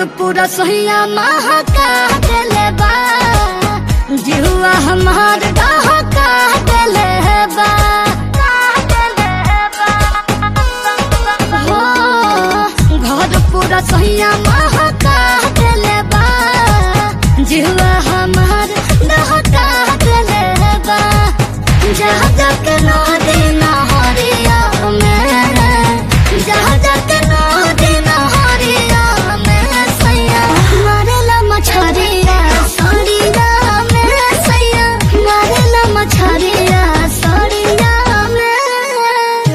घर पूरा सोहिया महका देले बा जिहुआ हमार डहका देले बा हो घर पूरा सोहिया महका देले बा जिहुआ हमार डहका देले बा जहाँ जाके नदी नहरिया में जहाँ जाके नदी नहरिया में सैया मारेला मछरिया सड़िया में सैया मारेला मछरिया सड़िया में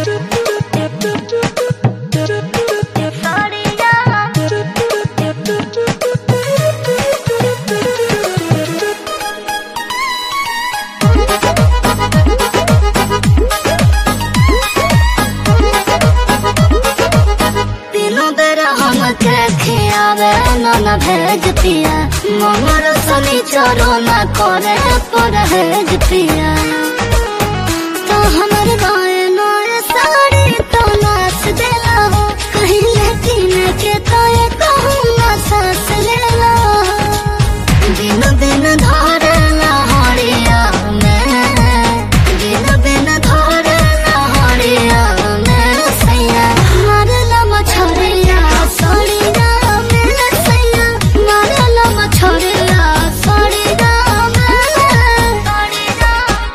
तीनों बेरा हमके खियावे नन भेज पिया ममर सनी चरो न करे परहेज पिया तो हमर गाय नोए साड़ी तो नाच देला हो कहीं लेकिन के तो ये कहूँ ना सास लेला दिन दिन धरला हरिया में दिन दिन धरला हरिया में सैया मारला मछरिया सड़िया में सैया मारला मछरिया सड़िया में सड़िया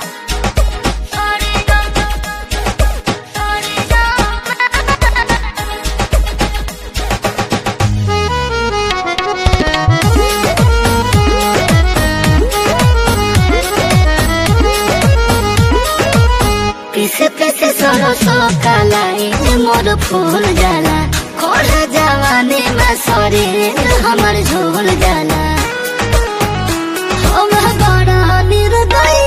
पीसे पीसे सरसो कलाई मोर फूल जाला खोल जवानी में शरीर हमर झोल जाला हम बड़ा निर्दय